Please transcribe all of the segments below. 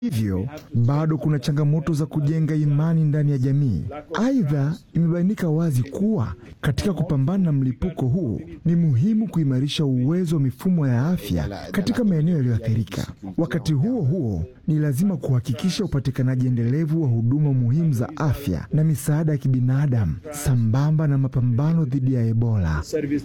Hivyo bado kuna changamoto za kujenga imani ndani ya jamii. Aidha, imebainika wazi kuwa katika kupambana na mlipuko huu ni muhimu kuimarisha uwezo wa mifumo ya afya katika maeneo yaliyoathirika. Wakati huo huo, ni lazima kuhakikisha upatikanaji endelevu wa huduma muhimu za afya na misaada ya kibinadamu sambamba na mapambano dhidi ya Ebola.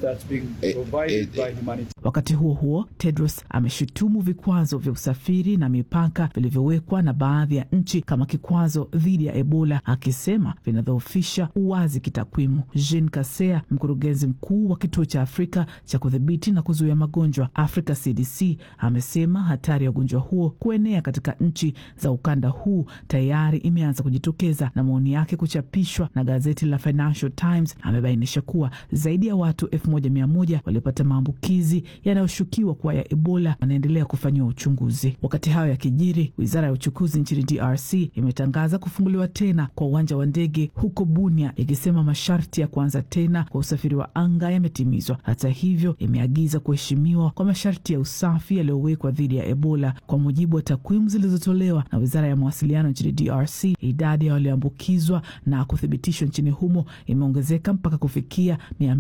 Wakati huo huo, Tedros ameshutumu vikwazo vya usafiri na mipaka vilivyowekwa na baadhi ya nchi kama kikwazo dhidi ya Ebola, akisema vinadhoofisha uwazi kitakwimu. Jean Kasea, mkurugenzi mkuu wa kituo cha Afrika cha kudhibiti na kuzuia magonjwa Africa CDC, amesema hatari ya ugonjwa huo kuenea katika nchi za ukanda huu tayari imeanza kujitokeza, na maoni yake kuchapishwa na gazeti la Financial Times amebainisha kuwa zaidi ya watu elfu moja mia moja waliopata maambukizi yanayoshukiwa kuwa ya Ebola wanaendelea kufanyiwa uchunguzi. Wakati hayo yakijiri, wizara ya uchukuzi nchini DRC imetangaza kufunguliwa tena kwa uwanja wa ndege huko Bunia, ikisema masharti ya kuanza tena kwa usafiri wa anga yametimizwa. Hata hivyo, imeagiza kuheshimiwa kwa masharti ya usafi yaliyowekwa dhidi ya Ebola. Kwa mujibu wa takwimu zilizotolewa na wizara ya mawasiliano nchini DRC, idadi ya walioambukizwa na kuthibitishwa nchini humo imeongezeka mpaka kufikia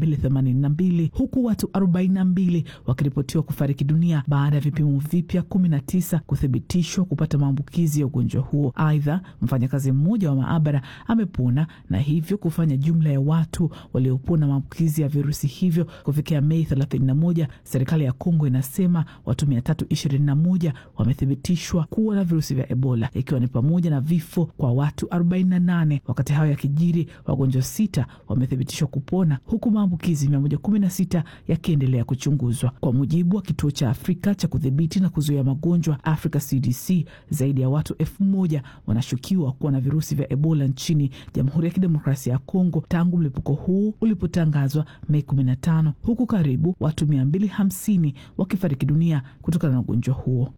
282 huku watu 42 wakiripotiwa kufariki dunia baada ya vipimo vipya 19 kuthibitishwa kupata maambukizi ya ugonjwa huo. Aidha, mfanyakazi mmoja wa maabara amepona na hivyo kufanya jumla ya watu waliopona maambukizi ya virusi hivyo kufikia Mei 31. Serikali ya Kongo inasema watu 321 wamethibitishwa kuwa na virusi vya Ebola, ikiwa ni pamoja na vifo kwa watu 48. Wakati hayo yakijiri, wagonjwa sita wamethibitishwa kupona huku maambukizi 116 yakiendelea kuchunguzwa. Kwa mujibu wa kituo cha Afrika cha kudhibiti na kuzuia magonjwa Africa CDC, zaidi ya watu elfu moja wanashukiwa kuwa na virusi vya Ebola nchini Jamhuri ya Kidemokrasia ya Kongo tangu mlipuko huu ulipotangazwa Mei 15, huku karibu watu 250 wakifariki dunia kutokana na ugonjwa huo.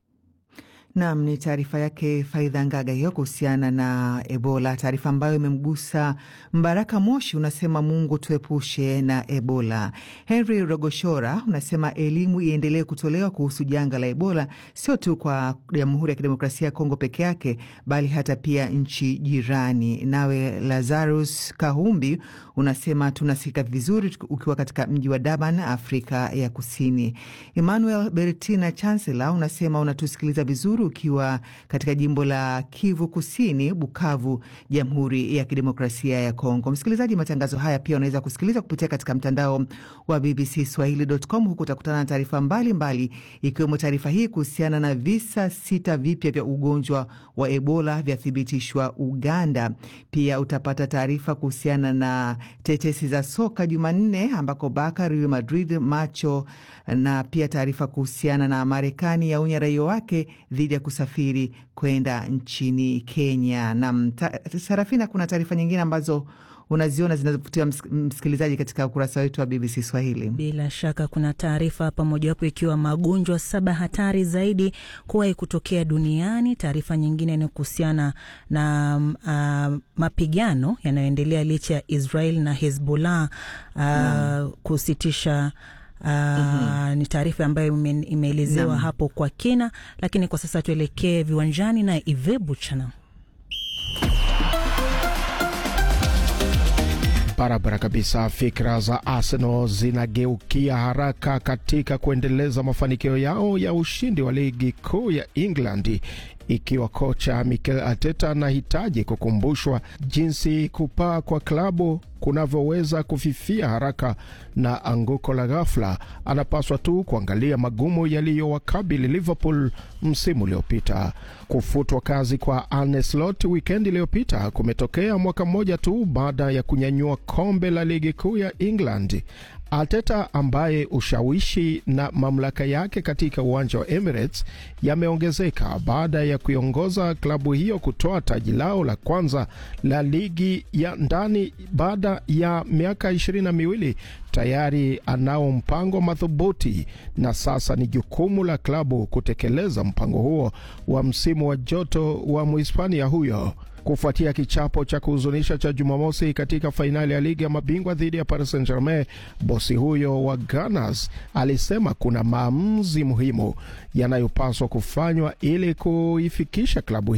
Nam ni taarifa yake Faidha Ngaga hiyo kuhusiana na Ebola, taarifa ambayo imemgusa Mbaraka Moshi. Unasema Mungu tuepushe na Ebola. Henry Rogoshora unasema elimu iendelee kutolewa kuhusu janga la Ebola, sio tu kwa Jamhuri ya Kidemokrasia ya Kongo peke yake, bali hata pia nchi jirani. Nawe Lazarus Kahumbi unasema tunasikika vizuri ukiwa katika mji wa Durban, Afrika ya Kusini. Emmanuel Bertina Chancellor unasema unatusikiliza vizuri ukiwa katika jimbo la Kivu Kusini, Bukavu, Jamhuri ya Kidemokrasia ya Kongo. Msikilizaji, matangazo haya pia unaweza kusikiliza kupitia katika mtandao wa BBC Swahili.com. Huku utakutana na taarifa mbalimbali, ikiwemo taarifa hii kuhusiana na visa sita vipya vya ugonjwa wa Ebola vyathibitishwa Uganda. Pia utapata taarifa kuhusiana na tetesi za soka Jumanne ambako Barca, Real Madrid, macho na pia taarifa kuhusiana na Marekani yaonya raia wake dhidi ya kusafiri kwenda nchini Kenya. Na Sarafina, kuna taarifa nyingine ambazo unaziona zinazovutia msikilizaji katika ukurasa wetu wa BBC Swahili. Bila shaka kuna taarifa hapa, mojawapo ikiwa magonjwa saba hatari zaidi kuwahi kutokea duniani. Taarifa nyingine ni kuhusiana na uh, mapigano yanayoendelea licha ya Israel na Hezbollah uh, kusitisha Uh, mm-hmm. Ni taarifa ambayo imeelezewa hapo kwa kina, lakini kwa sasa tuelekee viwanjani na Ive Buchana. Barabara kabisa. Fikra za Arsenal zinageukia haraka katika kuendeleza mafanikio yao ya ushindi wa ligi kuu ya England ikiwa kocha Mikel Arteta anahitaji kukumbushwa jinsi kupaa kwa klabu kunavyoweza kufifia haraka na anguko la ghafla. Anapaswa tu kuangalia magumu yaliyowakabili Liverpool msimu uliopita. Kufutwa kazi kwa Arne Slot wikendi iliyopita kumetokea mwaka mmoja tu baada ya kunyanyua kombe la ligi kuu ya England. Arteta ambaye ushawishi na mamlaka yake katika uwanja wa Emirates yameongezeka baada ya kuiongoza klabu hiyo kutoa taji lao la kwanza la ligi ya ndani baada ya miaka ishirini na miwili. Tayari anao mpango madhubuti na sasa ni jukumu la klabu kutekeleza mpango huo wa msimu wa joto wa Mhispania huyo. Kufuatia kichapo cha kuhuzunisha cha Jumamosi katika fainali ya ligi ya mabingwa dhidi ya Paris Saint Germain, bosi huyo wa Gunners alisema kuna maamuzi muhimu yanayopaswa kufanywa ili kuifikisha klabu